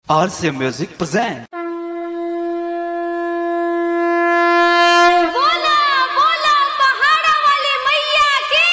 RC Music present. बोला बोला पहाड़ा वाली मैया की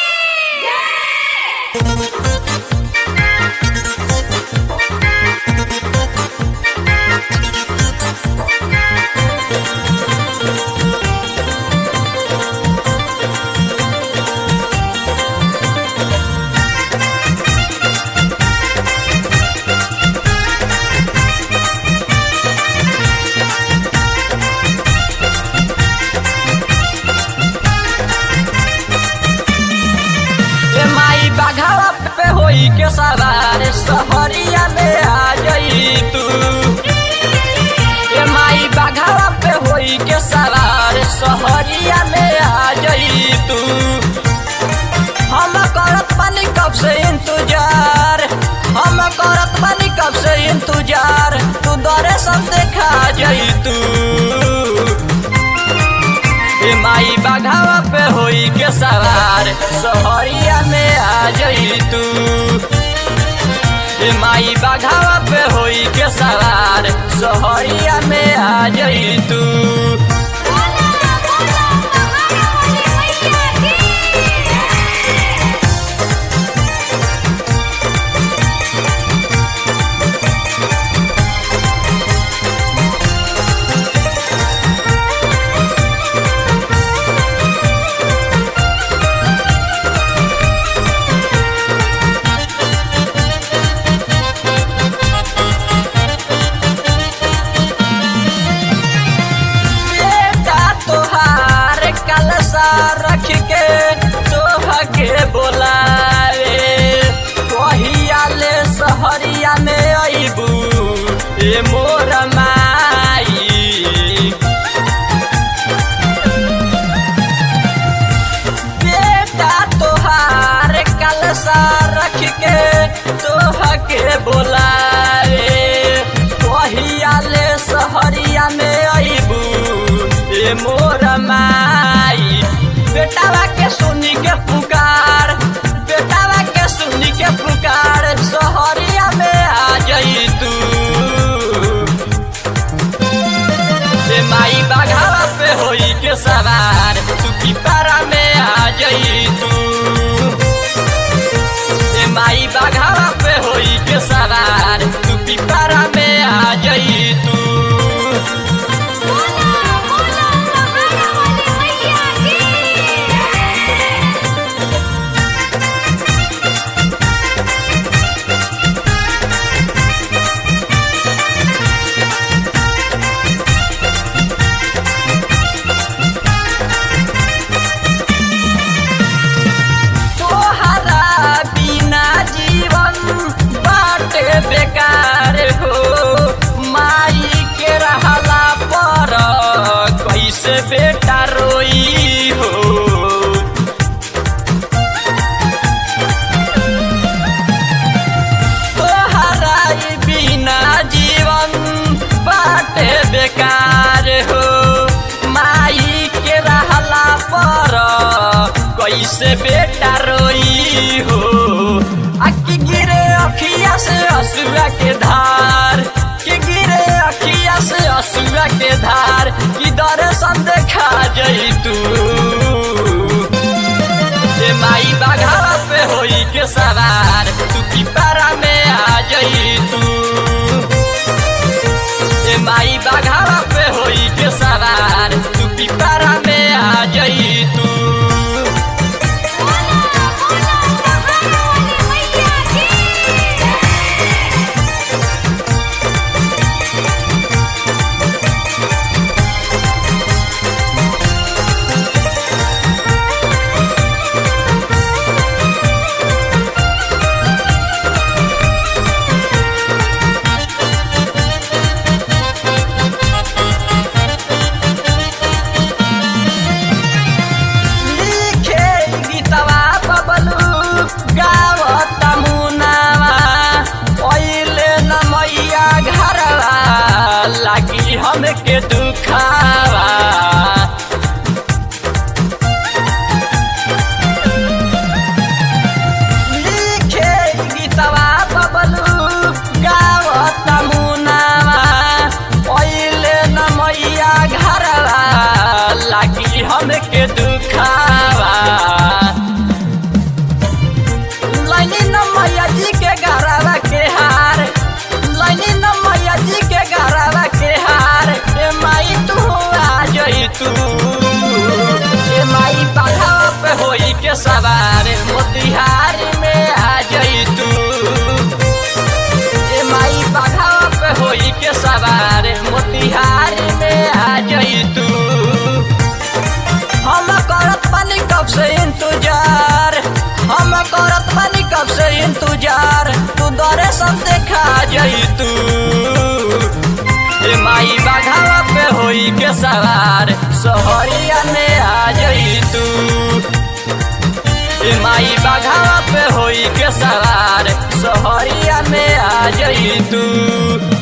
ए माई बाघावा पे होई के सवार सहरिया में आ गई तू ए माई बाघावा पे होई के सवार सहरिया में आ गई तू हम करत पानी कब से इंतजार हम करत पानी कब से इंतजार तू दरे सब देखा जाई तू ए माई बाघावा पे होई के सवार सहरिया में आ जई तू ए माई बाघावा पे होई के सवार सहरिया में आ जई तू बोला बोला पहाड़ा वाली मैया की बेटा तोहार कलसा रख के तोह के बोलावे कहिया ले सहरिया में अइबू ए मोर माई बेटा तोहार कलसा रख के तोह के बोलावे कहिया ले सहरिया में अइबू ए मोर माई बेटावा के सुनी के पुकार बेटावा के सुनी के पुकार सहरिया में आ जई तू ए माई बाघावा पे होई के सवार तू की पारा में आ जई तू ए माई बाघावा पे होई के सवार तू की पारा में आ जई तू बोला बोला पहाड़ा वाली मैया की तोहरा बिना जीवन बाटे बेकार हो माई के रहला पर कैसे बेटा रोई हो तोहरा ई बिना जीवन बाटे बेकार हो माई के रहला पर कैसे बेटा रोई हो अक्की गिरे अखिया से असुआ के धार कि गिरे अखिया से असुआ के धार कि दर्शन देखा जई तू ए माई बाघावा पे होई के सवार तू की पारा में आ जई तू ए माई बाघावा पे होई के सवार तू की पारा में आ जई तू बोला बोला पहाड़ा वाली मैया की जई तू ए माई बाघावा पे होई के सवार सहरिया में आ जई तू ए माई बाघावा पे होई के सवार सहरिया में आ जई तू